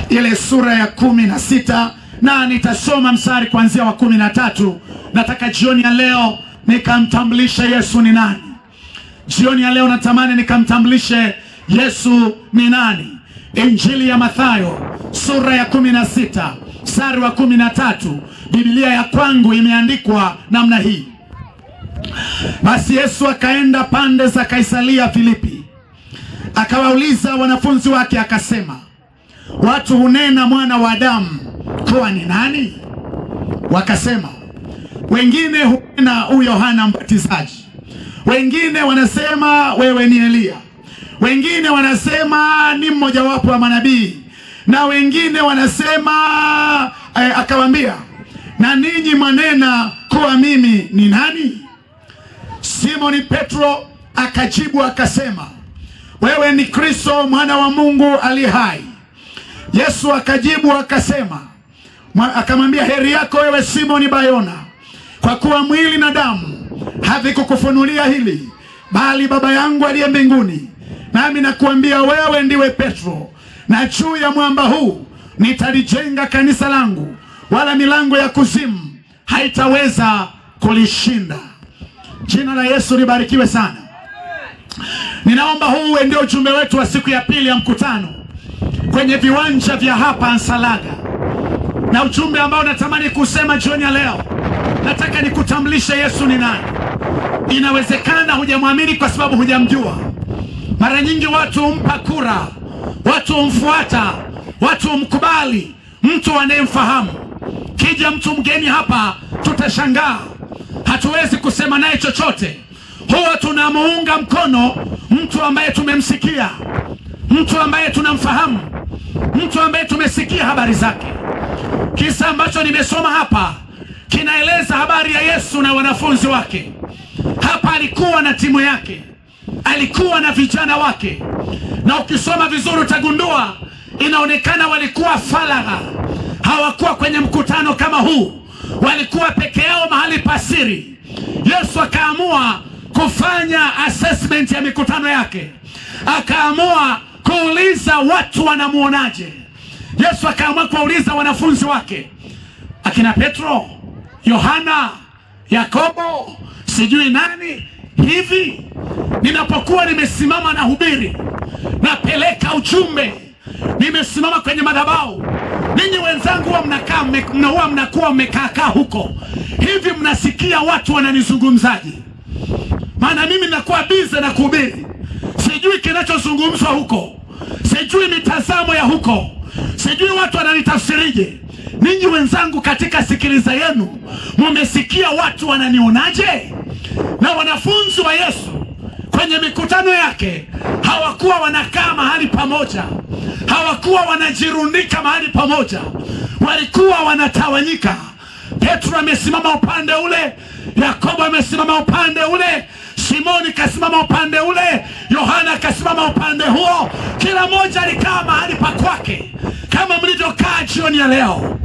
ile sura ya kumi na sita na nitasoma mstari kuanzia wa kumi na tatu. Nataka jioni ya leo nikamtambulishe Yesu ni nani. Jioni ya leo natamani nikamtambulishe Yesu ni nani. Injili ya Mathayo sura ya kumi na sita mstari wa kumi na tatu. Biblia ya kwangu imeandikwa namna hii: basi Yesu akaenda pande za Kaisaria Filipi, akawauliza wanafunzi wake akasema, watu hunena mwana wa Adamu kuwa ni nani? Wakasema, wengine hunena huyu Yohana Mbatizaji, wengine wanasema wewe ni Eliya, wengine wanasema ni mmojawapo wa manabii, na wengine wanasema eh, akawaambia, na ninyi mwanena kuwa mimi ni nani? Simoni Petro akajibu akasema, wewe ni Kristo mwana wa Mungu aliye hai. Yesu akajibu akasema, mwa- akamwambia, heri yako wewe Simoni Bayona, kwa kuwa mwili na damu havikukufunulia hili, bali Baba yangu aliye mbinguni. Nami nakuambia wewe ndiwe Petro, na juu ya mwamba huu nitalijenga kanisa langu, wala milango ya kuzimu haitaweza kulishinda. Jina la Yesu libarikiwe sana. Ninaomba huu uwe ndio ujumbe wetu wa siku ya pili ya mkutano kwenye viwanja vya hapa Nsalaga, na ujumbe ambao natamani kusema jioni ya leo, nataka nikutambulishe Yesu ni nani. Inawezekana hujamwamini kwa sababu hujamjua. Mara nyingi watu humpa kura, watu humfuata, watu humkubali mtu anayemfahamu. Kija mtu mgeni hapa, tutashangaa, hatuwezi kusema naye chochote. Huwa tunamuunga mkono mtu ambaye tumemsikia, mtu ambaye tunamfahamu, mtu ambaye tumesikia habari zake. Kisa ambacho nimesoma hapa kinaeleza habari ya Yesu na wanafunzi wake. Hapa alikuwa na timu yake, alikuwa na vijana wake, na ukisoma vizuri utagundua inaonekana walikuwa faragha, hawakuwa kwenye mkutano kama huu, walikuwa peke yao mahali pasiri. Yesu akaamua kufanya assessment ya mikutano yake, akaamua kuuliza watu wanamuonaje. Yesu akaamua kuwauliza wanafunzi wake akina Petro, Yohana, Yakobo, sijui nani hivi. Ninapokuwa nimesimama na hubiri, napeleka ujumbe, nimesimama kwenye madhabahu, ninyi wenzangu huwa mnakaa mme- mna- huwa mnakuwa mmekaakaa huko hivi, mnasikia watu wananizungumzaje? maana mimi ninakuwa bize na kuhubiri, sijui kinachozungumzwa huko, sijui mitazamo ya huko, sijui watu wananitafsirije. Ninyi wenzangu, katika sikiliza yenu mumesikia watu wananionaje? Na wanafunzi wa Yesu kwenye mikutano yake hawakuwa wanakaa mahali pamoja, hawakuwa wanajirundika mahali pamoja, walikuwa wanatawanyika. Petro amesimama upande ule, Yakobo amesimama upande ule, Simoni kasimama upande ule, Yohana akasimama upande huo. Kila mmoja alikaa mahali pa kwake, kama mlivyokaa jioni ya leo.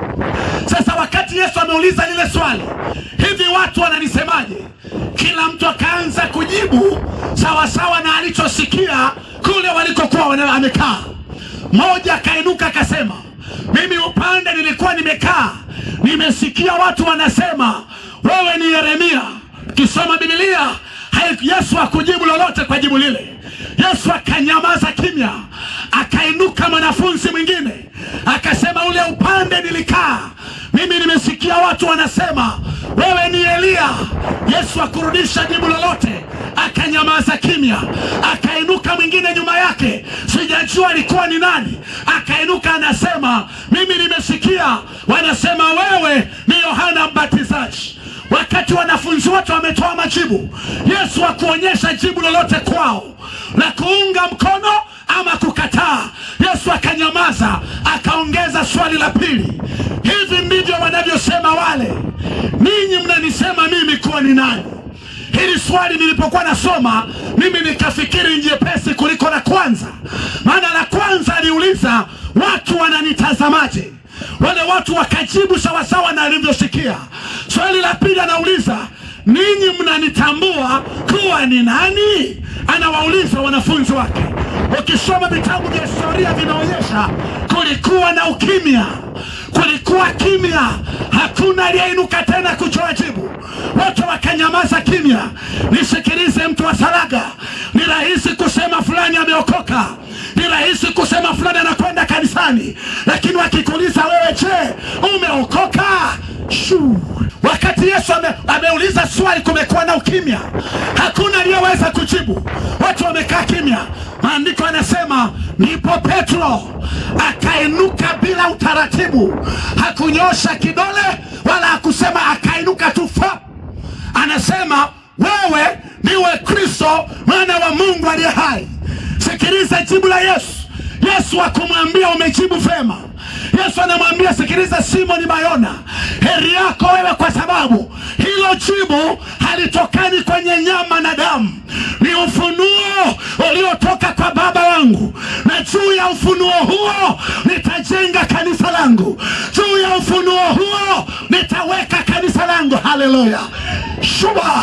Sasa wakati Yesu ameuliza lile swali, hivi watu wananisemaje? Kila mtu akaanza kujibu sawasawa na alichosikia kule walikokuwa wana- amekaa. Mmoja akainuka akasema, mimi upande nilikuwa nimekaa, nimesikia watu wanasema wewe ni Yeremia. Kisoma Biblia, hai- Yesu hakujibu lolote kwa jibu lile. Yesu akanyamaza kimya. Akainuka mwanafunzi mwingine akasema, ule upande nilikaa mimi, nimesikia watu wanasema wewe ni Eliya. Yesu akurudisha jibu lolote, akanyamaza kimya. Akainuka mwingine nyuma yake, sijajua alikuwa ni nani, akainuka anasema, mimi nimesikia wanasema wewe ni Yohana Mbatizaji. Wakati wanafunzi wote wametoa majibu, Yesu hakuonyesha jibu lolote kwao la kuunga mkono ama kukataa. Yesu akanyamaza, akaongeza swali la pili, hivi ndivyo wanavyosema wale, ninyi mnanisema mimi kuwa ni nani? Hili swali nilipokuwa nasoma mimi nikafikiri ni jepesi kuliko la kwanza, maana la kwanza aliuliza watu wananitazamaje, wale watu wakajibu sawasawa na alivyosikia. Swali la pili anauliza ninyi mnanitambua kuwa ni nani? Anawauliza wanafunzi wake. Ukisoma vitabu vya historia vinaonyesha kulikuwa na ukimya, kulikuwa kimya, hakuna aliyeinuka tena kutoa jibu, wote wakanyamaza kimya. Nisikilize mtu wa Saraga, ni rahisi kusema fulani ameokoka, ni rahisi kusema fulani anakwenda kanisani, lakini wakikuuliza wewe, je, umeokoka? Shuu. Wakati Yesu ame, ameuliza swali, kumekuwa na ukimya, hakuna aliyeweza kujibu, watu wamekaa kimya. Maandiko yanasema ndipo Petro akainuka bila utaratibu, hakunyosha kidole wala hakusema, akainuka tu fa. Anasema wewe ndiwe Kristo mwana wa Mungu aliye hai. Sikiliza jibu la Yesu. Yesu akumwambia umejibu vema. Yesu anamwambia sikiliza, Simoni Bayona, heri yako wewe, kwa sababu hilo jibu halitokani kwenye nyama na damu, ni ufunuo uliotoka kwa Baba wangu, na juu ya ufunuo huo nitajenga kanisa langu, juu ya ufunuo huo nitaweka kanisa langu. Haleluya, shuba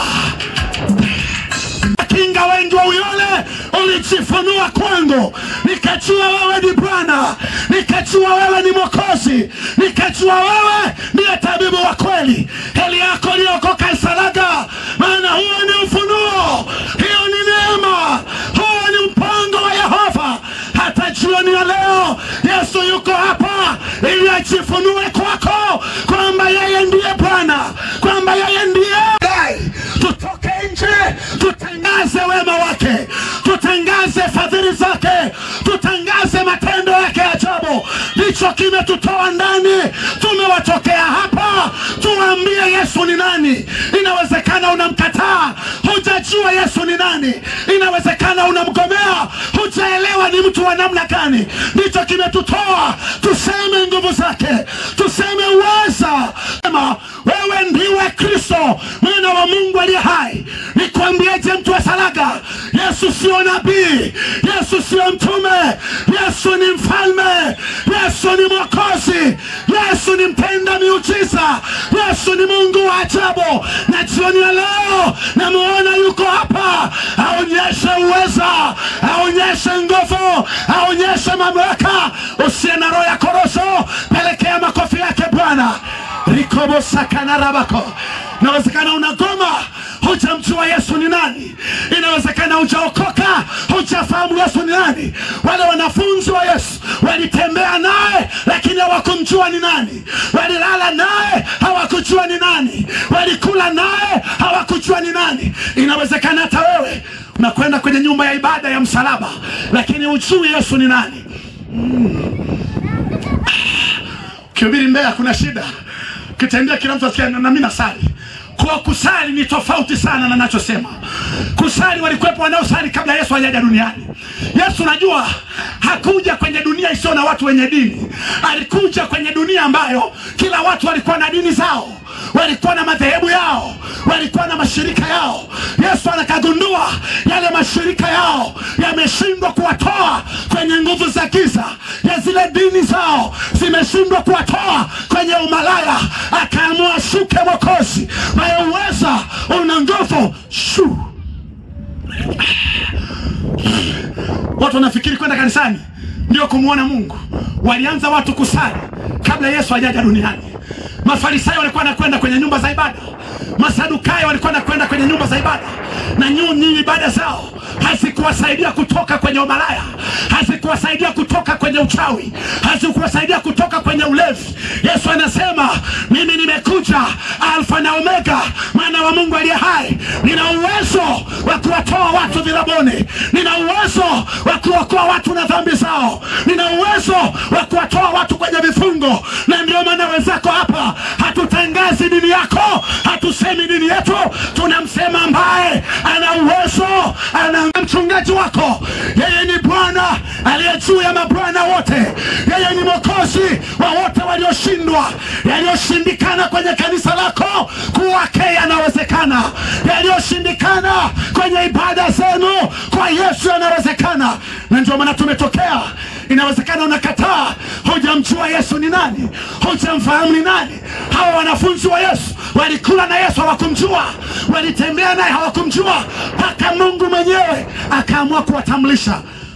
kinga wengi wa uyole ulijifunua kwangu, nikajua wewe ni Bwana, nikajua wewe ni Mwokozi, nikajua wewe ndiye tabibu wa kweli. Heli yako iliyoko Isaraga, maana huo ni ufunuo, hiyo ni neema, huo ni mpango wa Yehova. Hata jioni ya leo Yesu yuko hapa ili ajifunue kwako kwamba yeye ndiye Bwana, kwamba yeye ndiye tutoke nje tutangaze wema wake, tutangaze fadhili zake, tutangaze matendo yake ya ajabu. Ndicho kimetutoa ndani, tumewatokea hapa, tuambie Yesu ni nani. Inawezekana unamkataa, hujajua Yesu ni nani. Inawezekana unamgomea, hujaelewa ni mtu wa namna gani. Ndicho kimetutoa tuseme nguvu zake, tuseme uweza. Sema wewe ndiwe Kristo mwana wa Mungu aliye hai. Nikwambieje mtu wa Saraga, Yesu sio nabii, Yesu sio mtume, Yesu ni mfalme, Yesu ni mwokozi, Yesu ni mtenda miujiza, Yesu ni Mungu wa ajabu. Na jioni ya leo namuona yuko hapa, aonyeshe uweza, aonyeshe nguvu, aonyeshe mamlaka. Usiye na roho ya korosho, pelekea makofi yake Bwana rikobosakanarabako inawezekana unagoma hujamjua yesu ni nani inawezekana hujaokoka hujafahamu yesu ni nani wale wanafunzi wa yesu walitembea naye lakini hawakumjua ni nani walilala naye hawakujua ni nani walikula naye hawakujua ni nani inawezekana hata wewe unakwenda kwenye nyumba ya ibada ya msalaba lakini hujui yesu ni nani ukihubiri Mbeya kuna shida, ukitembea kila mtu asikia na mimi nasali. Kwa kusali ni tofauti sana na nachosema. Kusali walikuwepo wanaosali kabla Yesu hajaja duniani. Yesu najua hakuja kwenye dunia isiyo na watu wenye dini, alikuja kwenye dunia ambayo kila watu walikuwa na dini zao walikuwa na madhehebu yao, walikuwa na mashirika yao. Yesu anakagundua yale mashirika yao yameshindwa kuwatoa kwenye nguvu za giza, ya zile dini zao zimeshindwa kuwatoa kwenye umalaya. Akaamua shuke Mwokozi mwenye uweza, una nguvu shu Watu wanafikiri kwenda kanisani ndio kumwona Mungu. Walianza watu kusali kabla Yesu hajaja duniani. Mafarisayo walikuwa wanakwenda kwenye nyumba za ibada, Masadukayo walikuwa wanakwenda kwenye nyumba za ibada, na nyinyi ibada zao hazikuwasaidia kutoka kwenye umalaya, hazikuwasaidia kutoka kwenye uchawi, hazikuwasaidia kutoka kwenye ulevi. Yesu anasema mimi nimekuja Alfa na Omega, mwana wa Mungu aliye hai. Nina uwezo wa kuwatoa watu vilaboni, nina uwezo wa kuokoa watu na dhambi zao, nina uwezo wa kuwatoa watu kwenye vifungo. Na ndio maana wenzako hapa, hatutangazi dini yako, hatusemi dini yetu, tunamsema ambaye ana uwezo, ana mchungaji wako. Yeye ni Bwana aliye juu ya mabwana wote, yeye ni mwokozi wa wote walioshindwa. Yaliyoshindikana kwenye kanisa lako kwake yanawezekana, yaliyoshindikana kwenye ibada zenu kwa Yesu yanawezekana, na ndio maana tumetokea. Inawezekana unakataa, hujamjua Yesu ni nani, hujamfahamu ni nani. Hawa wanafunzi wa Yesu walikula na Yesu hawakumjua, walitembea naye hawakumjua, mpaka Mungu mwenyewe akaamua kuwatambulisha.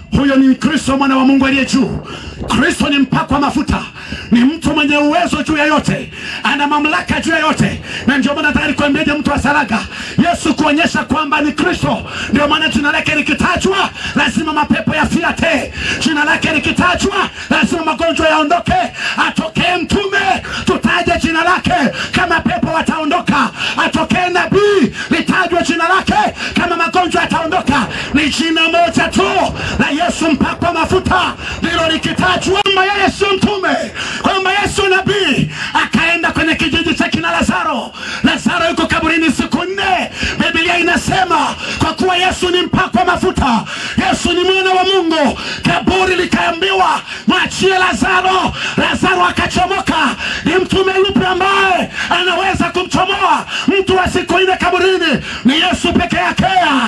Huyo ni Kristo mwana wa Mungu aliye juu. Kristo ni mpakwa mafuta, ni mtu mwenye uwezo juu ya yote, ana mamlaka juu ya yote, na ndio maana nataka nikwambieje, mtu wa Saraga, Yesu kuonyesha kwamba ni Kristo. Ndio maana jina lake likitajwa lazima mapepo yafiate, jina lake likitajwa lazima magonjwa yaondoke. Atokee mtume, tutaje jina lake, kama pepo wataondoka. Atokee nabii, litajwe jina lake, kama magonjwa yataondoka. Ni jina moja tu la Yesu mpakwa mafuta, ndilo likitajwa kwamba yeye sio mtume, kwamba Yesu nabii. Akaenda kwenye kijiji cha kina Lazaro. Lazaro yuko kaburini siku nne. Biblia inasema kwa kuwa Yesu ni mpakwa mafuta, Yesu ni mwana wa Mungu, kaburi likaambiwa mwachie Lazaro. Lazaro akachomoka. Ni mtume yupi ambaye anaweza kumchomoa mtu wa siku nne kaburini? Ni Yesu peke yake.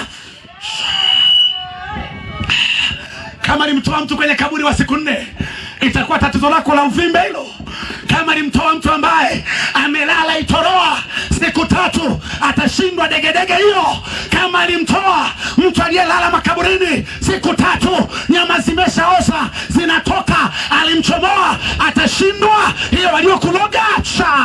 Kama alimtoa mtu kwenye kaburi wa siku nne, itakuwa tatizo lako la uvimbe hilo. Kama alimtoa mtu ambaye amelala itoroa siku tatu, atashindwa degedege hiyo. Kama alimtoa mtu aliyelala makaburini siku tatu, nyama zimeshaoza zinatoka, alimchomoa, atashindwa hiyo. Waliokuloga cha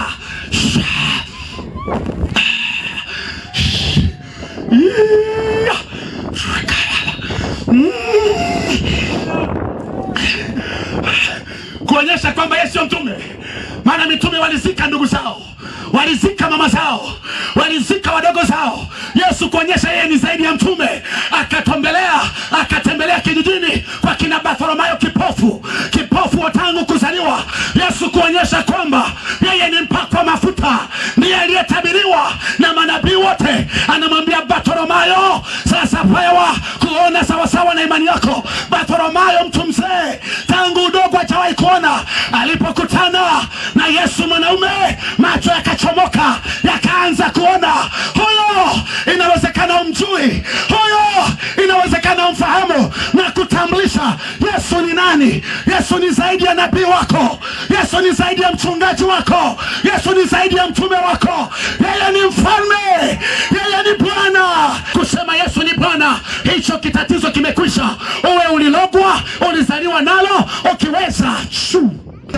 kuonyesha kwamba yeye sio mtume. Maana mitume walizika ndugu zao, walizika mama zao, walizika wadogo zao. Yesu kuonyesha yeye ni zaidi ya mtume, akatembelea akatembelea kijijini kwa kina Bartholomayo kipofu, kipofu wa tangu kuzaliwa. Yesu kuonyesha kwamba yeye ni mpakwa mafuta, ndiye aliyetabiriwa na manabii wote. Anamwambia Bartholomayo, sasa pewa kuona sawasawa na imani yako. Bartholomayo mtu mzee, tangu udogo hajawahi kuona, alipokutana na Yesu mwanaume, macho yakachomoka, yakaanza kuona. Huyo inawezekana umjui, huyo inawezekana umfahamu na kutambulisha Yesu ni nani. Yesu ni zaidi ya nabii wako, Yesu ni zaidi ya mchungaji wako, Yesu ni zaidi ya mtume wako. Yeye ni mfalme, yeye ni Bwana. Kusema Yesu ni Bwana, hicho kitatizo kimekwisha. Uwe ulilogwa, ulizaliwa nalo, ukiweza shu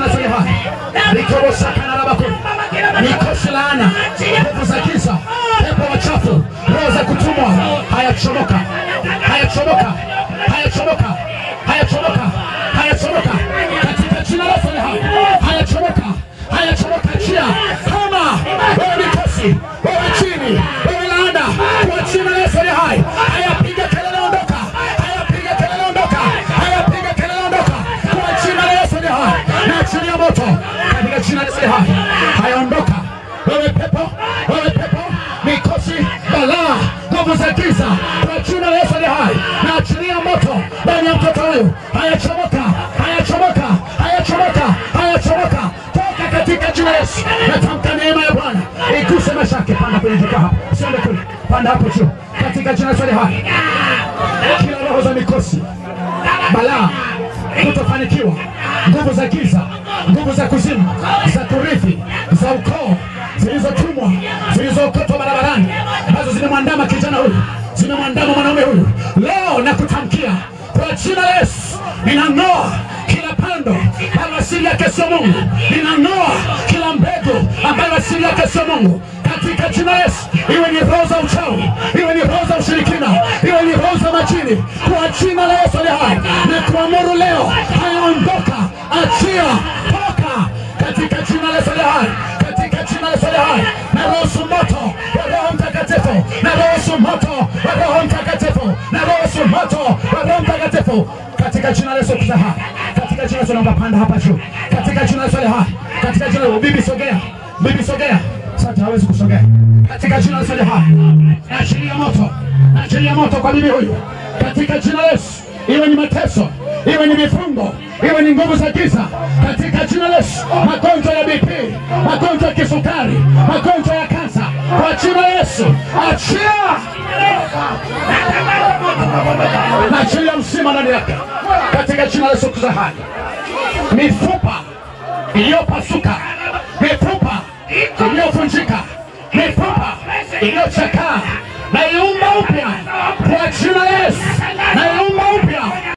Nikosi laana, nguvu za giza, pepo wachafu, roho za kutumwa, hayachomoka, hayachomoka, hayachomoka, hayachomoka, hayachomoka katika jina la Yesu aliye hai, hayachomoka, hayachomoka. Chia kama wewe nikosi, wewe chini, wewe laana, kwa jina la Yesu aliye hai, hayapiga kelele, ondoka, hayapiga kelele, ondoka, hayapiga kelele, ondoka kwa jina la Yesu aliye hai, na chini ya moto katika jina la Yesu aliye hai, hayaondoka. Wewe pepo, wewe pepo, mikosi, balaa, nguvu za giza, kwa jina la Yesu aliye hai, na achilia moto ndani ya mtoto huyu, hayachomoka, hayachomoka, hayachomoka, hayachomoka, toka katika jina la Yesu. Natamka neema ya Bwana iguse maisha yake. Panda kwenye jukwaa hapo, usiende kule, panda hapo juu, katika jina la Yesu aliye hai. Kila roho za mikosi, balaa, kutofanikiwa, nguvu za giza, nguvu za kuzimu, za kurithi, za ukoo, zilizotumwa, zilizookotwa barabarani, ambazo zimemwandama kijana huyu, zimemwandama mwanaume huyu, leo nakutamkia kwa jina la Yesu, ninang'oa kila pando ambayo asili yake sio Mungu, ninang'oa kila mbegu ambayo asili yake sio Mungu katika jina la Yesu, iwe ni roho za uchawi, iwe ni roho za ushirikina, iwe ni roho za majini, kwa jina la Yesu aliye hai, na kuamuru leo, hayaondoka, achia, toka katika jina la Yesu aliye hai, katika jina la Yesu aliye hai, na ruhusu moto wa Roho Mtakatifu, na ruhusu moto wa Roho Mtakatifu, na ruhusu moto wa Roho Mtakatifu katika jina la Yesu aliye hai, katika jina la Yesu naomba panda hapa juu, katika jina la Yesu aliye hai, katika jina la bibi sogea, bibi sogea sasa hawezi kusogea katika jina la Yesu aliye hai. Achilia moto, achilia moto kwa bibi huyu katika jina la Yesu. Iwe ni mateso, iwe ni mifungo, iwe ni nguvu za giza, katika jina la Yesu. Magonjwa ya BP, magonjwa ya kisukari, magonjwa ya kansa, kwa jina la Yesu achia, na achilia msima ndani yake katika jina la Yesu Kristo hai. Mifupa iliyopasuka, mifupa iliyovunjika, mifupa iliyochakaa, naiumba upya kwa jina la Yesu, naiumba upya